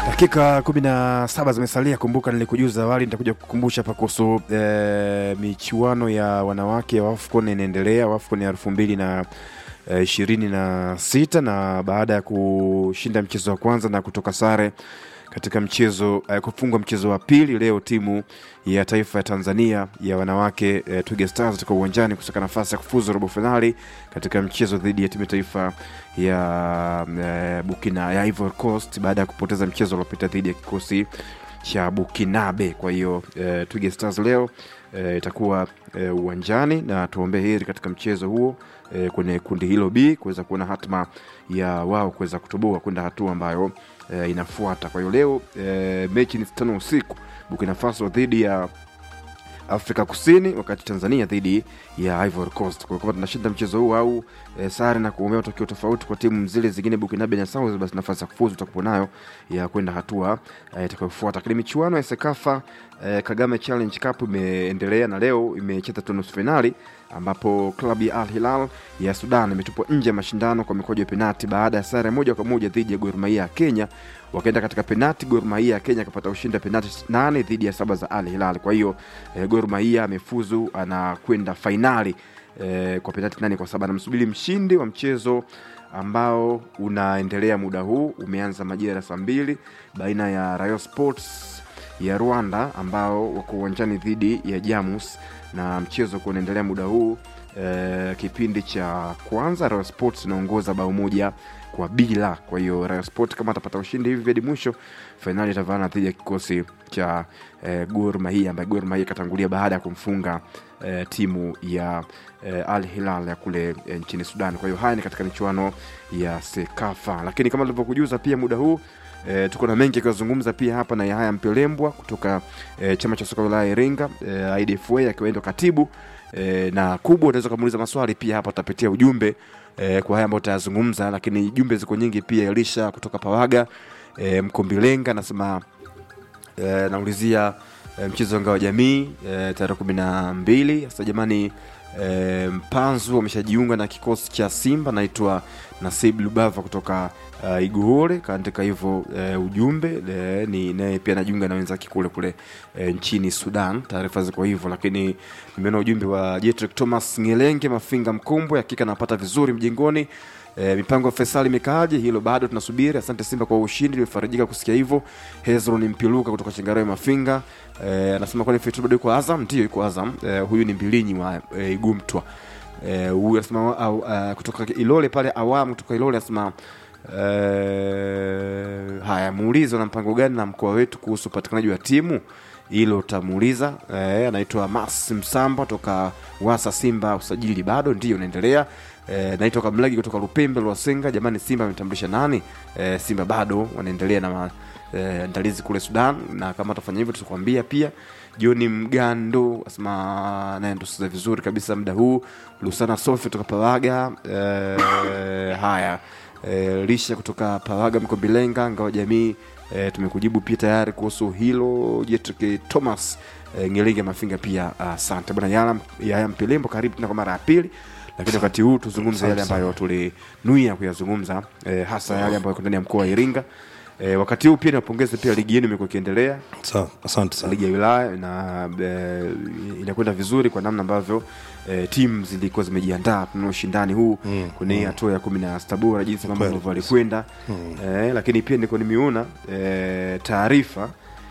Dakika kumi na saba zimesalia. Kumbuka nilikujuza awali, nitakuja kukumbusha hapa kuhusu e, michuano ya wanawake ya AFCON inaendelea. AFCON ya elfu mbili na ishirini na sita na baada ya kushinda mchezo wa kwanza na kutoka sare katika mchezo eh, kufungwa mchezo wa pili, leo timu ya taifa ya Tanzania ya wanawake eh, Twiga Stars itakuwa uwanjani kusaka nafasi ya kufuzu robo finali katika mchezo dhidi ya timu ya taifa ya eh, Burkina ya Ivory Coast baada ya kupoteza mchezo uliopita dhidi ya kikosi cha Bukinabe. Kwa hiyo eh, Twiga Stars leo eh, itakuwa eh, uwanjani na tuombee heri katika mchezo huo eh, kwenye kundi hilo B kuweza kuona hatma ya wao kuweza kutoboa kwenda hatua ambayo eh, inafuata. Kwa hiyo leo eh, mechi ni tano usiku, Burkina Faso dhidi ya Afrika Kusini, wakati Tanzania dhidi ya Ivory Coast. Kwa hiyo kama tunashinda mchezo huu au e, sare na kuombea matokeo tofauti kwa timu zile zingine Burkinabe na South, basi nafasi ya kufuzu tutakuwa nayo ya kwenda hatua e, itakayofuata. Lakini michuano ya Sekafa e, Kagame Challenge Cup imeendelea na leo imecheza tu nusu finali ambapo klabu ya Al Hilal ya Sudan imetupwa nje ya mashindano kwa mikojo ya penati baada ya sare moja kwa moja dhidi ya Gor Mahia ya Kenya. Wakaenda katika penati, Gor Mahia ya Kenya akapata ushindi wa penati nane dhidi ya saba za Al Hilal. Kwa hiyo eh, Gor Mahia amefuzu anakwenda fainali eh, kwa penati nane kwa saba. Anamsubiri mshindi wa mchezo ambao unaendelea muda huu, umeanza majira ya saa mbili baina ya Rayon Sports ya Rwanda ambao wako uwanjani dhidi ya Jamus na mchezo kuwa unaendelea muda huu e, kipindi cha kwanza Rayon Sports inaongoza bao moja kwa bila. Kwa hiyo Rayon Sports kama atapata ushindi hivi hadi mwisho, fainali itavaana dhidi ya kikosi cha e, Gor Mahia ambaye Gor Mahia ikatangulia baada ya kumfunga e, timu ya e, Al Hilal ya kule e, nchini Sudan. Kwa hiyo haya ni katika michuano ya Sekafa, lakini kama tulivyokujuza pia muda huu E, tuko na mengi akiwazungumza pia hapa na Yahaya Mpelembwa kutoka e, chama cha soka wilaya ya Iringa e, IDFA akiwa ndo katibu e, na kubwa, unaweza kumuuliza maswali pia hapa, utapitia ujumbe e, kwa haya ambayo utayazungumza, lakini jumbe ziko nyingi pia. Elisha kutoka Pawaga e, Mkombilenga anasema e, naulizia e, mchezo wa ngao jamii e, tarehe kumi na mbili. Sasa jamani E, Mpanzu ameshajiunga na kikosi cha Simba, naitwa Nasib Lubava kutoka uh, Iguhore kaandika hivyo uh, ujumbe e, ni naye pia anajiunga na wenzake kule kule e, nchini Sudan. Taarifa ziko hivyo, lakini nimeona ujumbe wa Jetrick Thomas Ngelenge Mafinga Mkombwe, hakika napata vizuri mjengoni. E, mipango ya Faisal imekaaje? Hilo bado tunasubiri. Asante Simba kwa ushindi, nimefarijika kusikia hivyo. Hezron Mpiluka kutoka Chingarawe Mafinga e, anasema kwani Fetu bado yuko Azam? Ndio yuko Azam. E, huyu ni mbilinyi wa e, Igumtwa e, huyu anasema au, uh, kutoka Ilole pale awamu kutoka Ilole anasema e, haya, muulize na mpango gani na mkoa wetu kuhusu upatikanaji wa timu hilo utamuuliza. E, anaitwa Mas Msamba toka Wasa. Simba usajili bado ndio unaendelea. E, naitwa Kamlagi kutoka Lupembe Lwasenga. Jamani, Simba ametambulisha nani? E, Simba bado wanaendelea na maandalizi e, kule Sudan, na kama atafanya hivyo tutakwambia pia. Joni Mgando asema naye ndosuza vizuri kabisa muda huu. Lusana Sofi kutoka Pawaga. E, haya e, Lisha kutoka Pawaga Mkombilenga ngao jamii E, tumekujibu pia tayari kuhusu hilo. Jetrick Thomas e, Ngelenge Mafinga pia asante uh, bwana Yaya, Yaya Mpilembo, karibu tena kwa mara ya pili, lakini wakati huu tuzungumze yale ambayo tulinuia kuyazungumza e, hasa yale ambayo yako ndani ya mkoa wa Iringa. E, wakati huu pia niwapongeze pia ligi yenu imekuwa ikiendelea. Asante sana. Ligi ya wilaya na e, inakwenda vizuri kwa namna ambavyo e, timu zilikuwa zimejiandaa tuna ushindani huu mm, kwenye mm. hatua ya kumi na sita bora jinsi mambo ambavyo alikwenda mm. e, lakini pia niko nimeona e, taarifa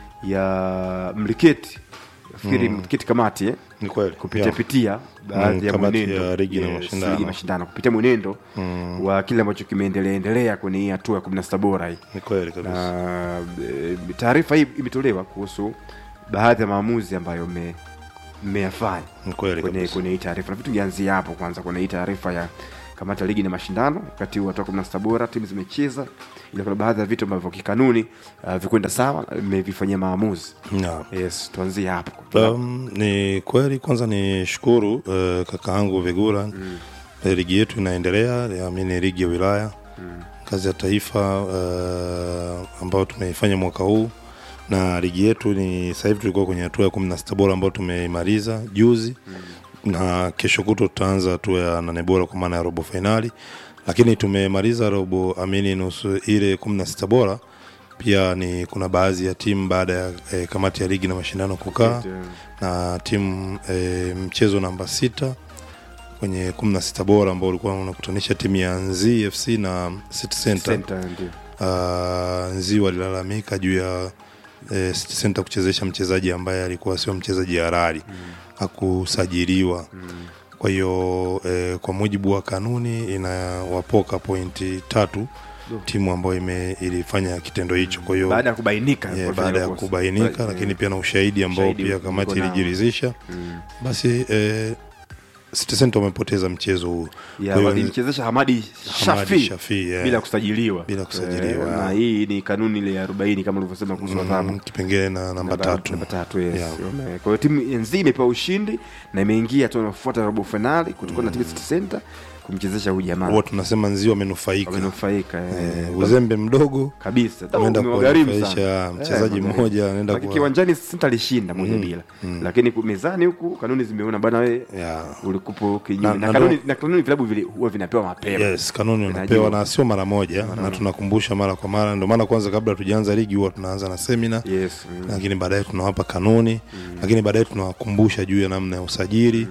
ya mliketi nafikiri mm. mliketi kamati eh? Ni kweli. kupitia pitia baadhi ya kamati mwenendo ya ligi na yes, mashindano. ligi mashindano kupitia mwenendo wa kile ambacho kimeendelea endelea kwenye hii hatua ya kumi na sita bora hii Ni kweli kabisa. na e, taarifa hii imetolewa kuhusu baadhi ya maamuzi ambayo mme- mmeyafanya Ni kweli kwenye kabisa. kwenye hii taarifa. Nafikiri tungeanzia hapo kwanza, kwenye hii taarifa ya kamati ya ligi na mashindano. Wakati huu hatua kumi na sita bora timu zimecheza, ila kuna baadhi ya vitu ambavyo kikanuni uh, vikwenda sawa, mmevifanyia maamuzi. Naam. Yes, tuanzie hapo. Um, ni kweli kwanza ni shukuru uh, kaka yangu Vigura mm. ligi yetu inaendelea amini ligi ya wilaya mm. kazi ya taifa uh, ambayo tumeifanya mwaka huu na ligi yetu ni sasa hivi tulikuwa kwenye hatua ya kumi na sita bora ambayo tumeimaliza juzi mm. na kesho kuto tutaanza hatua ya nane bora kwa maana ya robo fainali lakini tumemaliza robo amini nusu ile kumi na sita bora pia ni kuna baadhi ya timu baada ya eh, kamati ya ligi na mashindano kukaa na timu eh, mchezo namba sita kwenye kumi na sita bora ambao ulikuwa unakutanisha timu ya Nzi FC na City Center. Center, ndio. Uh, Nzi walilalamika juu ya eh, City Center kuchezesha mchezaji ambaye alikuwa sio mchezaji halali hakusajiliwa kwa hiyo eh, kwa mujibu wa kanuni inawapoka pointi tatu timu ambayo ime, ilifanya kitendo hicho kwa hiyo baada ya kubainika Yeah, walifanya baada ya kosa. kubainika Ba- lakini pia na ushahidi ambao Ushahidi pia uko kamati nao. ilijiridhisha Mm. basi eh, City Center wamepoteza mchezo huu Ya, Kwa hiyo walimchezesha Hamadi Hamadi Shafi Shafi, yeah. bila kusajiliwa Bila kusajiliwa, Eh, na yeah. hii ni kanuni ile ya 40 kama ulivyosema kuhusu mm, adhabu kipengele na namba tatu namba tatu yes. Yeah. Wame- kwa hiyo timu nzima imepewa ushindi na imeingia tu nafuata robo finali kutokana na timu ya City Center kumchezesha huyu jamaa huwa tunasema nzi wamenufaika wamenufaika eh. eh, uzembe mdogo kabisa Da, Ameenda umewagharimu sana. kuwanufaisha mchezaji Eh, mmoja, anaenda Lakini kuwa- kiwanjani Center alishinda moja bila lakini ku- mezani huku kanuni zimeona bana wewe yeah. ulikupo kinyume Na- na, na kanuni ndo- na kanuni vilabu vile huwa vinapewa mapema yes kanuni Vinajua. unapewa na sio mara moja na tunakumbusha mara kwa mara ndio maana kwanza kabla tujaanza ligi huwa tunaanza na semina yes mm. lakini baadaye tunawapa kanuni lakini baadaye tunawakumbusha juu ya namna ya usajili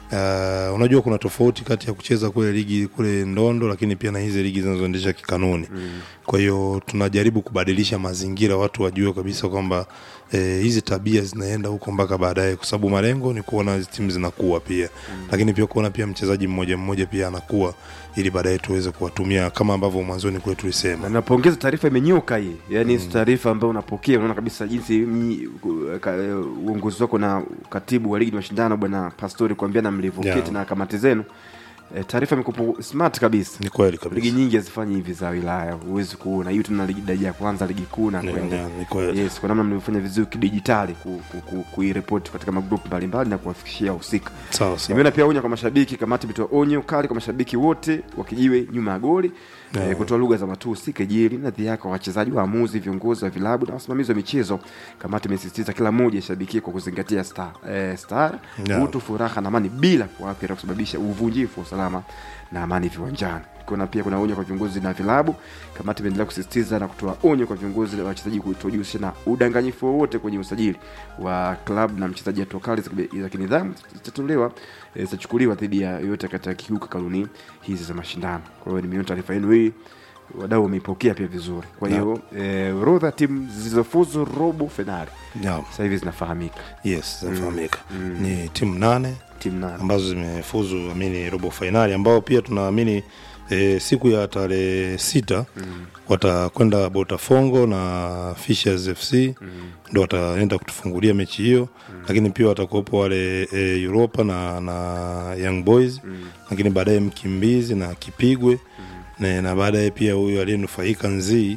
Uh, unajua kuna tofauti kati ya kucheza kule ligi kule ndondo lakini pia na hizi ligi zinazoendesha kikanuni kwa hiyo tunajaribu kubadilisha mazingira watu wajue kabisa kwamba eh, hizi tabia zinaenda huko mpaka baadaye kwa sababu malengo ni kuona hizi timu zinakuwa pia lakini pia kuona pia mchezaji mmoja mmoja pia anakuwa ili baadaye tuweze kuwatumia kama ambavyo mwanzoni kule tulisema na napongeza taarifa imenyoka hii yaani mm. taarifa ambayo unapokea unaona kabisa jinsi mnyi- ku- ka- uongozi wako na katibu wa ligi na mashindano bwana pastori kuambiana mlivyoketi Yeah. na kamati zenu e, taarifa imekupo smart kabisa ni kweli ligi kabisa nyingi hazifanyi hivi za wilaya huwezi kuona hiyo tuna ligi daraja ya kwanza ligi kuu na Ni- kwenda ni- ni kweli yes kwa namna mlivyofanya vizuri kidijitali ku, ku, ku, kuiripoti katika magrupu mbalimbali na kuwafikishia wahusika sawa sawa nimeona pia onyo kwa mashabiki kamati imetoa onyo kali kwa mashabiki wote wakijiwe nyuma ya goli Yeah. eh, kutoa lugha za matusi kejeli na dhia kwa wachezaji waamuzi viongozi wa vilabu na wasimamizi wa michezo kamati imesisitiza kila mmoja ishabikie kwa kuzingatia star, eh, star Yeah. utu furaha na amani bila kuathiri au kusababisha uvunjifu wa usalama na amani viwanjani kuna pia kuna onyo kwa viongozi na vilabu kamati imeendelea kusisitiza na kutoa onyo kwa viongozi na wachezaji kutojihusisha na udanganyifu wowote kwenye usajili wa klabu na mchezaji hatua kali za kibe- za kinidhamu zitatolewa eh, zitachukuliwa dhidi ya yoyote katika kiuka kanuni hizi za mashindano kwa hiyo nimeona taarifa yenu hii wadau wameipokea pia vizuri kwa hiyo eh, orodha ya timu zilizofuzu robo fainali yeah. sasa hivi zinafahamika yes zinafahamika ni timu nane timu nane ambazo zimefuzu amini robo fainali ambao pia tunaamini e, siku ya tarehe sita mm. watakwenda botafongo na Fishers fc mm. ndo wataenda kutufungulia mechi hiyo mm. lakini pia watakuwepo wale e, europa na, na young boys mm. lakini baadaye mkimbizi na kipigwe mm. na, na baadaye pia huyu aliyenufaika nzii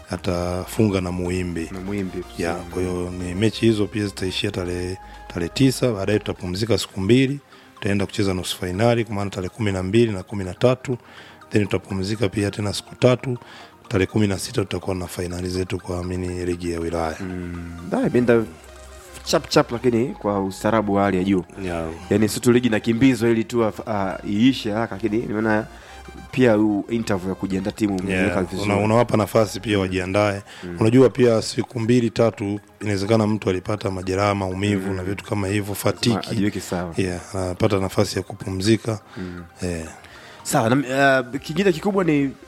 atafunga na muimbi na mwimbi ya kwa hiyo ni mechi hizo pia zitaishia tarehe tarehe tisa baadaye tutapumzika siku mbili tutaenda kucheza nusu fainali kwa maana tarehe kumi na mbili na kumi na tatu then tutapumzika pia tena siku tatu tarehe kumi na sita tutakuwa na fainali zetu kwa amini ligi ya wilaya Da, imeenda chap chap lakini kwa ustaarabu wa hali ya juu yeah. yani si tu ligi nakimbizwa ili tu uh, iishe haraka lakini nimeona pia u interview ya kujiandaa timu umeweka Yeah, vizuri una, unawapa nafasi pia wajiandae unajua pia siku mbili tatu inawezekana mtu alipata majeraha maumivu na vitu kama hivyo Ma- fatiki ajiweke sawa yeah, anapata nafasi ya kupumzika yeah. sawa na, uh, kingine kikubwa ni uh,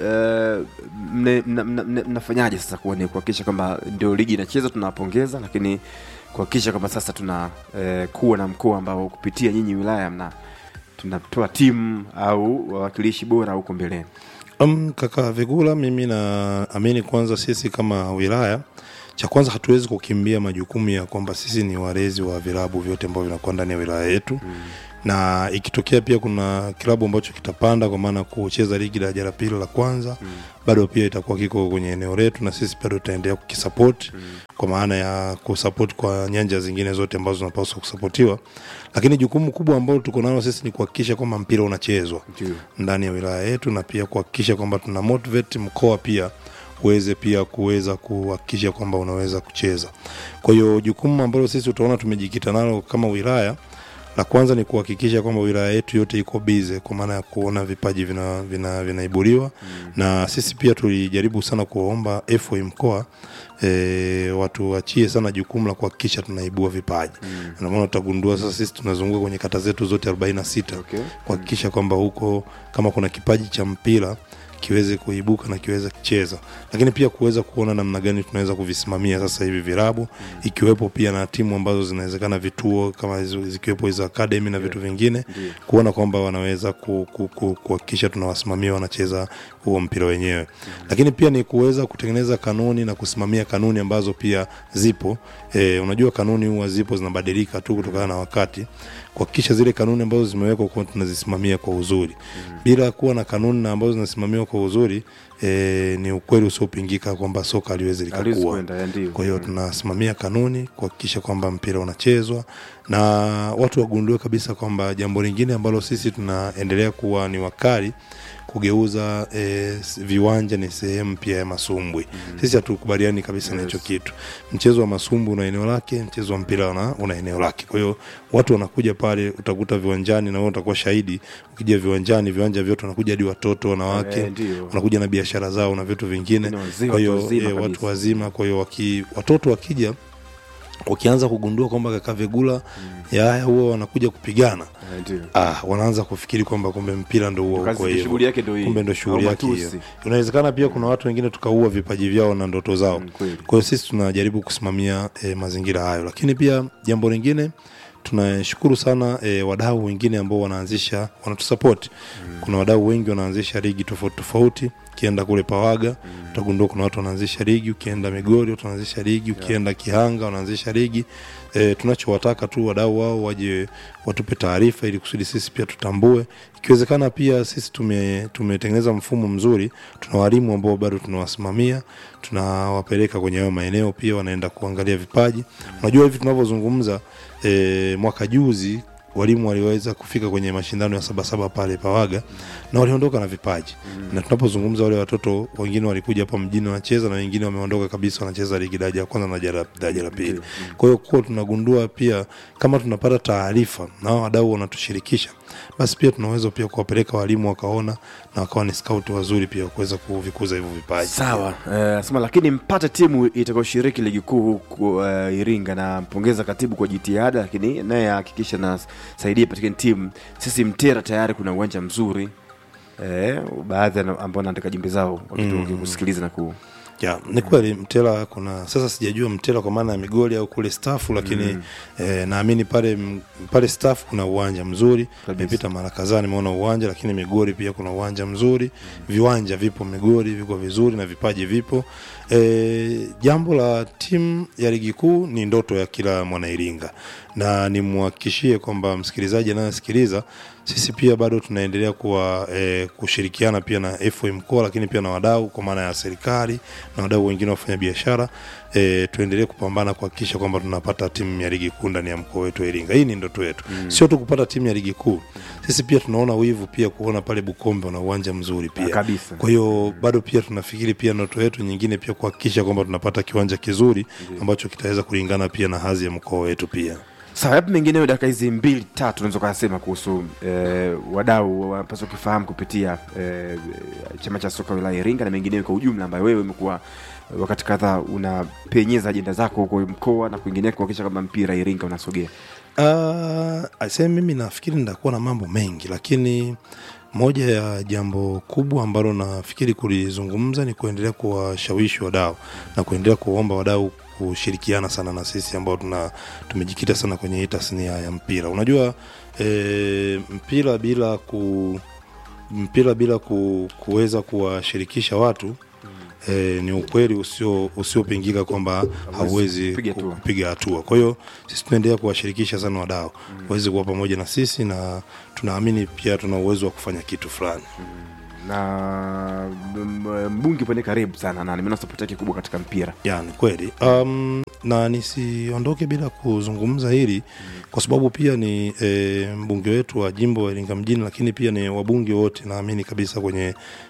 mne- mna- mna- mna- mnafanyaje sasa kuwa ni kuhakikisha kwamba ndio ligi inacheza tunawapongeza lakini kuhakikisha kwamba sasa tuna uh, kuwa na mkoa ambao kupitia nyinyi wilaya mna tunatoa timu au wawakilishi bora huko mbeleni Um, kaka Vigula, mimi naamini kwanza sisi kama wilaya, cha kwanza hatuwezi kukimbia majukumu ya kwamba sisi ni walezi wa vilabu vyote ambavyo vinakuwa ndani ya wilaya yetu mm. na ikitokea pia kuna kilabu ambacho kitapanda kwa maana kucheza ligi daraja la pili la kwanza mm. bado pia itakuwa kiko kwenye eneo letu na sisi bado tutaendelea kukisupport mm. kwa maana ya kusupport kwa nyanja zingine zote ambazo zinapaswa kusapotiwa, lakini jukumu kubwa ambalo tuko nalo sisi ni kuhakikisha kwamba mpira unachezwa Ndio. ndani ya wilaya yetu na pia kuhakikisha kwamba tuna motivate mkoa pia uweze pia kuweza kuhakikisha kwamba unaweza kucheza. Kwa hiyo jukumu ambalo sisi utaona tumejikita nalo kama wilaya La kwanza ni kuhakikisha kwamba wilaya yetu yote iko bize, kwa maana ya kuona vipaji vinaibuliwa vina, vinaibuliwa. na sisi pia tulijaribu sana kuwaomba FA mkoa e, watuachie sana jukumu la kuhakikisha tunaibua vipaji mm. Ndio maana utagundua sasa sisi tunazunguka kwenye kata zetu zote 46 Okay. kuhakikisha kwamba huko kama kuna kipaji cha mpira kiweze kuibuka na kiweze kucheza, lakini pia kuweza kuona namna gani tunaweza kuvisimamia sasa hivi virabu mm. ikiwepo pia na timu ambazo zinawezekana vituo kama hizo- zikiwepo hizo academy na vitu vingine Ndiyo. kuona kwamba wanaweza ku- ku- ku- kuhakikisha tunawasimamia wanacheza huo mpira wenyewe mm. lakini pia ni kuweza kutengeneza kanuni na kusimamia kanuni ambazo pia zipo e, unajua kanuni huwa zipo zinabadilika tu kutokana na wakati kuhakikisha zile kanuni ambazo zimewekwa kuwa tunazisimamia kwa uzuri mm. bila kuwa na kanuni na ambazo zinasimamiwa kwa uzuri e, ni ukweli usiopingika kwamba soka haliwezi Haliwezi likakua kwenda, ya, ndiyo. kwa hiyo tunasimamia kanuni kuhakikisha kwamba mpira unachezwa na watu wagundue kabisa kwamba jambo lingine ambalo sisi tunaendelea kuwa ni wakali kugeuza e, viwanja ni sehemu pia ya masumbwi mm. sisi hatukubaliani kabisa na hicho kitu mchezo wa masumbwi una eneo lake mchezo wa mpira una, una eneo lake kwa hiyo watu wanakuja pale utakuta viwanjani na wewe utakuwa shahidi ukija viwanjani viwanja vyote wanakuja hadi watoto wanawake Eh, ndiyo. wanakuja na biashara zao na vitu vingine Ni wazima, kwa hiyo watu wazima eh, watu kabisa. wazima kwa hiyo waki, watoto wakija wakianza kugundua kwamba kaka Vegula mm. yaya huwa wanakuja kupigana Eh, ndiyo. ah, wanaanza kufikiri kwamba kumbe mpira ndo huo Kazi- uko hivyo. shughuli yake ndo hii. kumbe ndo shughuli Au yake hiyo matusi. inawezekana pia kuna watu wengine tukaua vipaji vyao na ndoto zao Mm, kweli. kwa hiyo sisi tunajaribu kusimamia e, mazingira hayo lakini pia jambo lingine tunashukuru sana e, wadau wengine ambao wanaanzisha wanatusapoti mm. kuna wadau wengi wanaanzisha ligi tofauti tofauti ukienda kule pawaga mm. utagundua kuna watu wanaanzisha ligi ukienda migori watu wanaanzisha ligi ukienda kihanga wanaanzisha ligi e, tunachowataka tu wadau wao waje watupe taarifa ili kusudi sisi pia tutambue ikiwezekana pia sisi tume- tumetengeneza mfumo mzuri tuna walimu ambao bado tunawasimamia tunawapeleka kwenye hayo maeneo pia wanaenda kuangalia vipaji unajua hivi tunavyozungumza e, mwaka juzi walimu waliweza kufika kwenye mashindano ya sabasaba pale pawaga na waliondoka na vipaji na tunapozungumza wale watoto wengine walikuja hapa mjini wanacheza na wengine wameondoka kabisa wanacheza ligi daraja ya kwanza na daraja la- daraja la pili kwa hiyo kuwa tunagundua pia kama tunapata taarifa na hao wadau wanatushirikisha basi pia tunaweza pia kuwapeleka walimu wakaona na wakawa ni scout wazuri pia kuweza kuvikuza hivyo vipaji sawa eh, sema lakini mpate timu itakayoshiriki ligi kuu huku uh, iringa na mpongeza katibu kwa jitihada lakini naye ahakikisha na saidia patikani timu sisi mtera tayari kuna uwanja mzuri eh, baadhi ya ambao wanaandika jumbe zao wakikusikiliza na ku ya ni kweli mtela kuna sasa sijajua mtela kwa maana ya migoli au kule stafu lakini mm. eh, naamini pale m- pale stafu kuna uwanja mzuri Kabisa. nimepita mara kadhaa nimeona uwanja lakini migori pia kuna uwanja mzuri mm. viwanja vipo migori viko vizuri na vipaji vipo e, jambo la timu ya ligi kuu ni ndoto ya kila mwanairinga na nimwhakikishie kwamba msikilizaji anayesikiliza sisi pia bado tunaendelea kuwa e, kushirikiana pia na FA mkoa lakini pia na wadau kwa maana ya serikali na wadau wengine wafanya biashara e, tuendelee kupambana kuhakikisha kwamba tunapata timu ya ligi kuu ndani ya mkoa wetu wa Iringa. Hii ni ndoto yetu mm. sio tu kupata timu ya ligi kuu, sisi pia tunaona wivu pia kuona pale Bukombe wana uwanja mzuri pia kabisa. kwa hiyo bado pia tunafikiri pia ndoto yetu nyingine pia kuhakikisha kwamba tunapata kiwanja kizuri ambacho kitaweza kulingana pia na hadhi ya mkoa wetu pia. sawa yapi mengineyo dakika hizi mbili tatu unaweza ukasema kuhusu eh, wadau wanapaswa kufahamu kupitia eh, chama cha soka wilaya ya iringa na mengineyo kwa ujumla ambayo wewe umekuwa wakati kadhaa unapenyeza ajenda zako huko mkoa na kwingineko kuhakikisha kwamba mpira iringa unasogea Uh, ase mimi nafikiri nitakuwa na mambo mengi lakini moja ya jambo kubwa ambalo nafikiri kulizungumza ni kuendelea kuwashawishi wadau na kuendelea kuwaomba wadau kushirikiana sana na sisi ambao tuna tumejikita sana kwenye hii tasnia ya mpira unajua e, mpira bila ku mpira bila ku, kuweza kuwashirikisha watu E, ni ukweli usio usiopingika kwamba hauwezi kupiga ku- hatua. kupiga hatua. Kwa hiyo sisi tunaendelea kuwashirikisha sana wadau waweze kuwa pamoja na sisi, na tunaamini pia tuna uwezo wa kufanya kitu fulani. na m- mbunge pale karibu sana na nimeona sapoti yake kubwa katika mpira Ya, ni kweli um, na nisiondoke bila kuzungumza hili kwa sababu pia ni e, mbunge wetu wa jimbo wa Iringa mjini, lakini pia ni wabunge wote naamini kabisa kwenye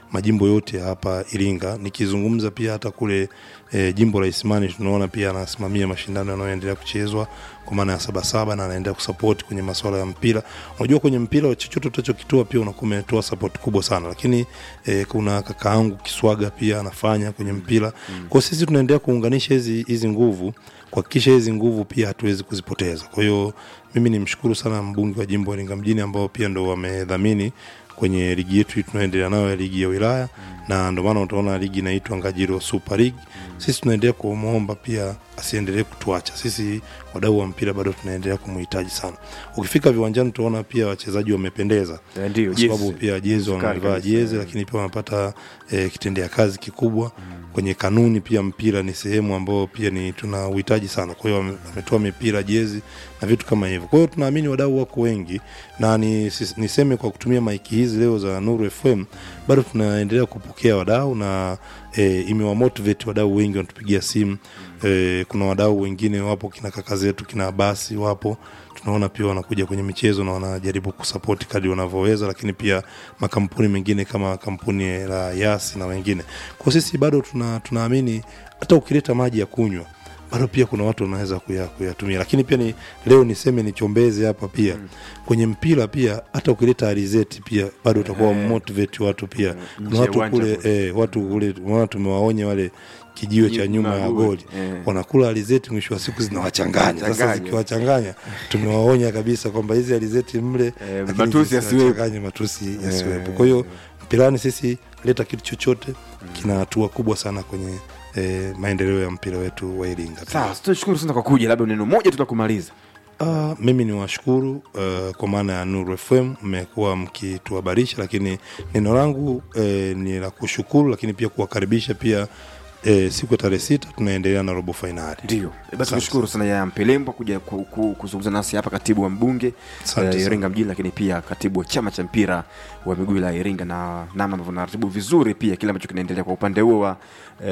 majimbo yote ya hapa Iringa. Nikizungumza pia hata kule e, jimbo la Isimani tunaona pia anasimamia mashindano yanayoendelea kuchezwa kwa maana ya sabasaba na anaendelea kusupport kwenye masuala ya mpira. Unajua kwenye mpira chochote utachokitoa pia unakuwa umetoa support kubwa sana, lakini e, kuna kakaangu Kiswaga pia anafanya kwenye mpira mm. Kwa sisi tunaendelea kuunganisha hizi hizi nguvu kuhakikisha hizi nguvu pia hatuwezi kuzipoteza. Kwa hiyo mimi nimshukuru sana mbunge wa jimbo Iringa mjini ambao pia ndo wamedhamini kwenye ligi yetu hii tunaendelea nayo ya ligi ya wilaya mm. na ndio maana utaona ligi inaitwa Ngajiro Super League mm. Sisi tunaendelea kumwomba pia asiendelee kutuacha sisi, wadau wa mpira bado tunaendelea kumhitaji sana. Ukifika viwanjani utaona pia wachezaji wamependeza, Eh, ndio, kwa sababu jezi. pia jezi Zikali wamevaa kabisa, jezi, eh. lakini pia wanapata eh, kitendea kazi kikubwa kwenye kanuni. Pia mpira ni sehemu ambayo pia ni tuna uhitaji sana, kwa hiyo wame- wametoa mipira, jezi na vitu kama hivyo. Kwa hiyo tunaamini wadau wako wengi, na ni, sis- niseme kwa kutumia maiki hizi leo za Nuru FM bado tunaendelea kupokea wadau na e, imewamotivate wadau wengi wanatupigia simu e, kuna wadau wengine wapo kina kaka zetu kina basi wapo tunaona pia wanakuja kwenye michezo na wanajaribu kusapoti kadri wanavyoweza, lakini pia makampuni mengine kama kampuni la Yasi na wengine. Kwa sisi bado tuna, tunaamini hata ukileta maji ya kunywa bado pia kuna watu wanaweza kuya- kuyatumia, lakini pia ni leo niseme nichombeze hapa pia kwenye mpira pia, hata ukileta alizeti pia bado utakuwa motivate watu pia. nje Kuna ya watu uwanja kule kule. eh, watu kule unaona tumewaonya wale kijiwe cha nyuma ya goli Eh. wanakula alizeti, mwisho wa siku zinawachanganya. Sasa Changanya. zikiwachanganya, tumewaonya kabisa kwamba hizi alizeti mle, Eh, lakini matusi yasiwepo. zisiwachanganye, matusi yasiwepo. Kwa hiyo mpirani sisi leta kitu chochote kina hatua kubwa sana kwenye eh, maendeleo ya mpira wetu wa Iringa. Sawa, tunashukuru sana kwa kuja, labda neno moja tu la kumaliza. Uh, mimi ni washukuru uh, kwa maana ya Nuru FM mmekuwa mkituhabarisha, lakini neno langu eh, ni la kushukuru, lakini pia kuwakaribisha pia eh, siku ya tarehe sita tunaendelea na robo fainali. Ndio, basi tunashukuru sana ya Mpelembwa kuja ku- ku- kuzungumza nasi hapa, katibu wa mbunge Asante eh, sana. Iringa mjini, lakini pia katibu wa chama cha mpira wa miguu la Iringa, na namna ambavyo naratibu vizuri pia kile ambacho kinaendelea kwa upande huo wa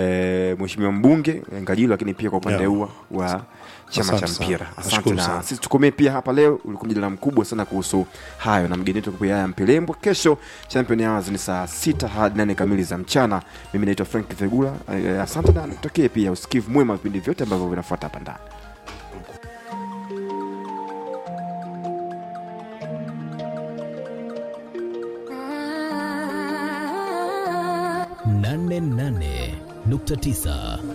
eh, mheshimiwa mbunge eh, Ngajilo, lakini pia kwa upande Yeah. huo wa chama Asante cha sana. mpira. Asante Nashukuru na sana. sisi tukomee pia hapa leo. Ulikuwa mjadala mkubwa sana kuhusu hayo na mgeni wetu pia ya Mpelembwa. Kesho Champion Hours ni saa sita hadi nane kamili za mchana. Mimi naitwa Frank Vegula. Eh, asante na nikutakie pia usikivu mwema wa vipindi vyote ambavyo vinafuata hapa ndani. nane nane nukta tisa